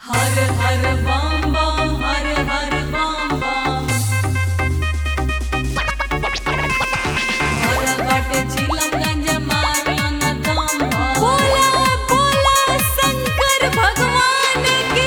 हर हर बम बम हर हर बम बम हर बाटे चिलमगंज मारलन दम बोला बोला शंकर भगवान की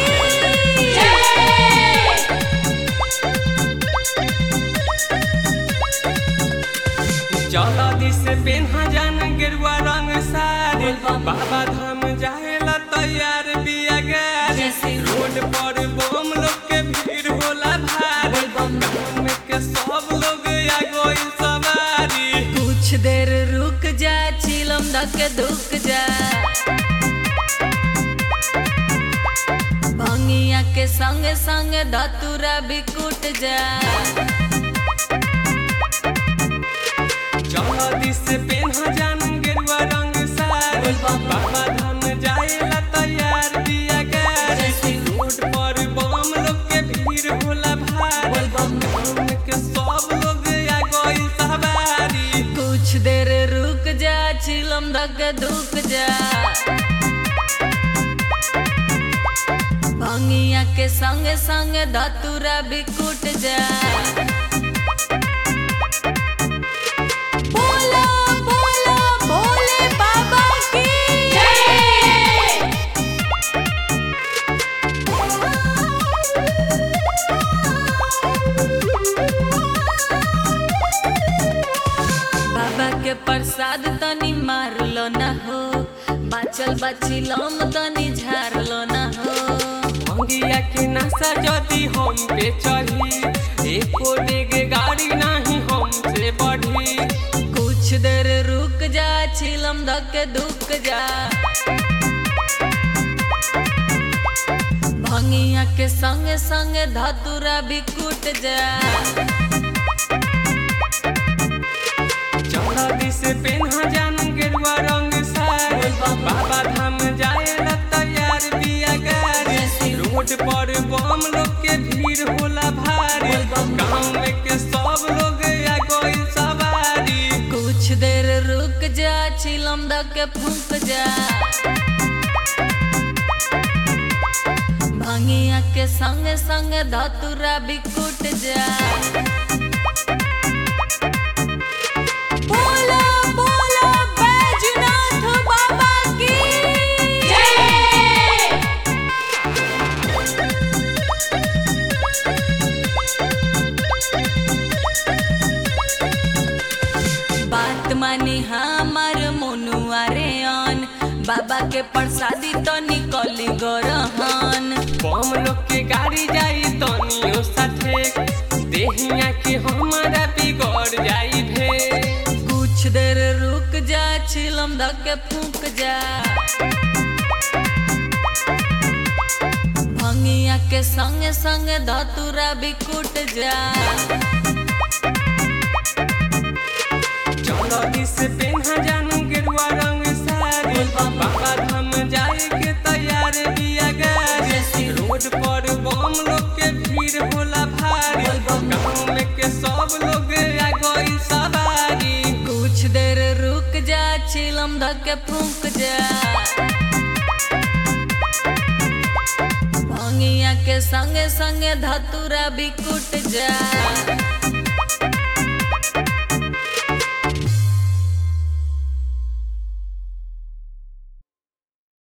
चला दिस पेन्हा जान गेरुआ रंग साड़ी बोल बम। बाबा धाम जाएला तैयार बिया गाड़ी जैसे रोड पर बम लोग के भीड़ होला भारी बोल बम। गाँव के सब लोग आ गइल सवारी कुछ देर रुक जा चिलम धक दुक जा भंगिया के संग संग धतुरा भी कुट जा चला दिस पेन्हा जान गेरुआ रंग साड़ी बोल बम। बाबा धाम जाएला तैयार बिया गाड़ी जैसे रोड पर बम लोग के भीड़ होला भारी बोल बम। गाँव के सब लोग आ गइल सवारी कुछ देर रुक जा चिलम धक दुक जा भंगिया के संग संग धतुरा भी कुट जा बोला बोला भोले बाबा की बाबा के प्रसाद तनी मारलो ना हो बाचल बाचिलम तनी झारलो ना हो भंगिया के नशा जदी हम पे चढ़ी एको डेग गाड़ी नहीं हमसे बढ़ी कुछ देर रुक जा छिलम धक दुक जा भंगिया के संग संग धतुरा भी कुट जा चला दिस पेन्हा जान गेरुआ रंग साड़ी बोल बम। बाबा धाम जाए ला तैयार बिया गाड़ी जैसे रोड पर बम लोग के भीड़ होला भारी बोल बम। गाँव के सब लोग आ गइल सवारी कुछ देर रुक जा छिलम धक फूक जा भंगिया के संग संग धतुरा भी कुट जा बोला बोला बैजनाथ बाबा की बात मानी हमार मनुआ रे अन बाबा के प्रसादी तो निकली गरहन बम लोग के गाड़ी जाई तनियो साथे देहिया के हमारा बिगड़ जाई भे कुछ देर रुक जा छिलम धके फूक जा भंगिया के संग संग धतुरा भी कुट जा चलो दिस पेन्हा जानू गेरुआ रंग साड़ी बोल बम। बाबा धाम जाए के तैयार बिया गाड़ी जैसे रोड पर बम लोग के भीड़ होला भारी बोल बम। गाँव के सब लोग आ गइल सवारी कुछ देर रुक जा छिलम धके फूक जा भंगिया के संगे संगे धतुरा भी कुट जा